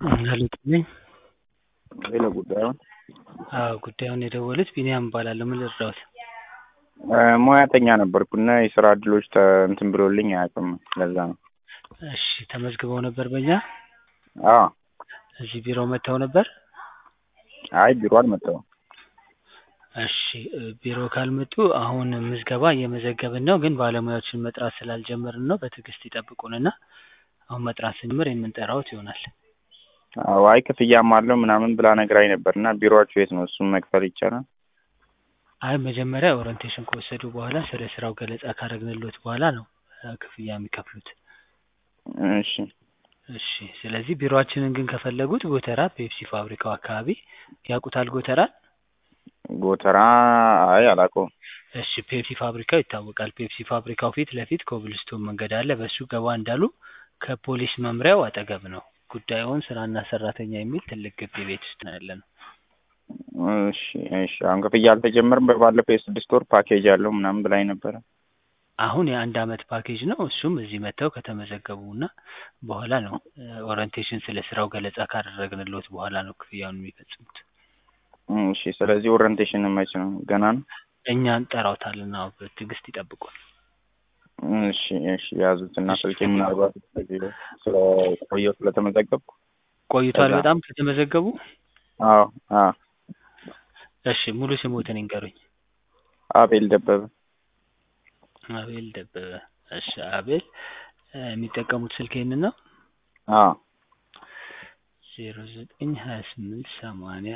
አለልኝ ሌላ ጉዳዩን አዎ ጉዳዩን የደወሉት ቢኒያም እባላለሁ ምን ልርዳዎት ሙያተኛ ነበርኩና የስራ እድሎች ተ- እንትን ብሎልኝ አያውቅም ለዛ ነው እሺ ተመዝግበው ነበር በእኛ አዎ እዚህ ቢሮ መጥተው ነበር አይ ቢሮ አልመጣሁም እሺ እ ቢሮ ካልመጡ አሁን ምዝገባ እየመዘገብን ነው ግን ባለሙያዎችን መጥራት ስላልጀመርን ነው በትዕግስት ይጠብቁንና አሁን መጥራት ስንጀምር የምንጠራዎት ይሆናል አዎ አይ ክፍያም አለው ምናምን ብላ ነግራኝ ነበር እና ቢሮአችሁ የት ነው እሱን መክፈል ይቻላል አይ መጀመሪያ ኦሪንቴሽን ከወሰዱ በኋላ ስለ ስራው ገለጻ ካደረግንልዎት በኋላ ነው እ ክፍያ የሚከፍሉት እሺ እሺ ስለዚህ ቢሮአችንን ግን ከፈለጉት ጎተራ ፔፕሲ ፋብሪካው አካባቢ ያውቁታል ጎተራን ጎተራ አይ አላውቀውም እሺ ፔፕሲ ፋብሪካው ይታወቃል ፔፕሲ ፋብሪካው ፊት ለፊት ኮብልስቶን መንገድ አለ በሱ ገባ እንዳሉ ከፖሊስ መምሪያው አጠገብ ነው ጉዳዩን ስራና ሰራተኛ የሚል ትልቅ ግቢ ቤት ውስጥ ነው ያለነው እሺ እሺ አሁን ክፍያ አልተጀመረም በባለፈው የስድስት ወር ፓኬጅ አለው ምናምን ብላኝ ነበረ አሁን የአንድ አመት ፓኬጅ ነው እሱም እዚህ መጥተው ከተመዘገቡ እና በኋላ ነው ኦሪንቴሽን ስለ ስራው ገለጻ ካደረግንልዎት በኋላ ነው ክፍያውን የሚፈጽሙት እሺ ስለዚህ ኦሪንቴሽን መች ነው ገና ነው እኛ እንጠራዎታለን አዎ በትዕግስት ይጠብቁን እሺ እሺ ያዙትና ስልኬ ምናልባት ስለቆየሁ ስለተመዘገብኩ ቆይቷል ከዛ- በጣም ከተመዘገቡ አዎ አዎ እሺ ሙሉ ስሞትን ይንገሩኝ አቤል ደበበ አቤል ደበበ እሺ አቤል እ የሚጠቀሙት ስልክ ይህንን ነው አዎ ዜሮ ዘጠኝ ሀያ ስምንት ሰማንያ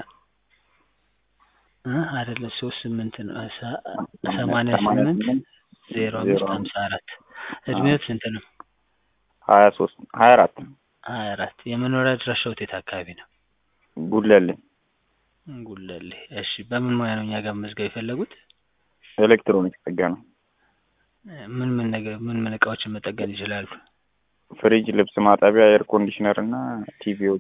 እ አይደለም ሶስት ስምንት ነው ሰ- ሰማንያ ስምንት ዜሮ አምስት ሀምሳ አራት እድሜዎት ስንት ነው ሀያ ሶስት ሀያ አራት ሀያ አራት የመኖሪያ አድራሻዎት የት አካባቢ ነው ጉለሌ ጉለሌ እሺ በምን ሙያ ነው እኛ ጋር መመዝገብ የፈለጉት ኤሌክትሮኒክስ ጥገና እ ምን ምን ነገር ምን ምን እቃዎችን መጠገን ይችላሉ ፍሪጅ ልብስ ማጠቢያ ኤር ኮንዲሽነር እና ቲቪዎች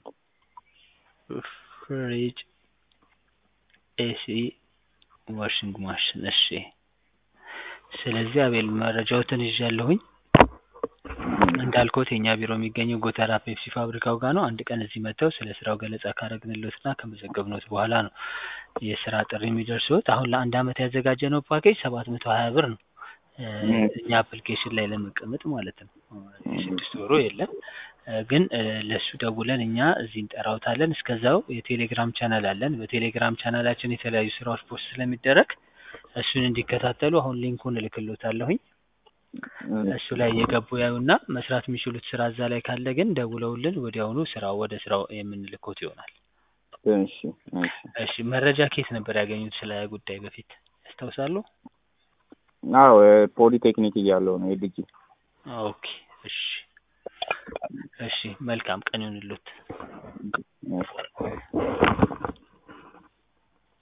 ፍሪጅ ኤሲ ዋሽንግ ማሽን እሺ ስለዚህ አቤል መረጃዎትን ይዣለሁኝ እንዳልኩት የእኛ ቢሮ የሚገኘው ጎተራ ፔፕሲ ፋብሪካው ጋር ነው አንድ ቀን እዚህ መጥተው ስለ ስራው ገለጻ ካደረግንልዎትና ከመዘገብንዎት በኋላ ነው የስራ ጥሪ የሚደርስዎት አሁን ለአንድ አመት ያዘጋጀነው ፓኬጅ ሰባት መቶ ሀያ ብር ነው እ እኛ አፕሊኬሽን ላይ ለመቀመጥ ማለት ነው የስድስት ወሩ የለም እ ግን እ ለእሱ ደውለን እኛ እዚህ እንጠራዎታለን እስከዛው የቴሌግራም ቻናል አለን በቴሌግራም ቻናላችን የተለያዩ ስራዎች ፖስት ስለሚደረግ እሱን እንዲከታተሉ አሁን ሊንኩን እልክልዎታለሁኝ እሱ ላይ እየገቡ ያዩና መስራት የሚችሉት ስራ እዛ ላይ ካለ ግን ደውለውልን ወዲያውኑ ስራው ወደ ስራው የምንልክዎት ይሆናል እሺ እሺ እሺ መረጃ ከየት ነበር ያገኙት ስለ ጉዳይ በፊት ያስታውሳሉ አዎ ፖሊቴክኒክ እያለሁ ነው የልጅ ኦኬ እሺ እሺ መልካም ቀን ይሁንልዎት እሺ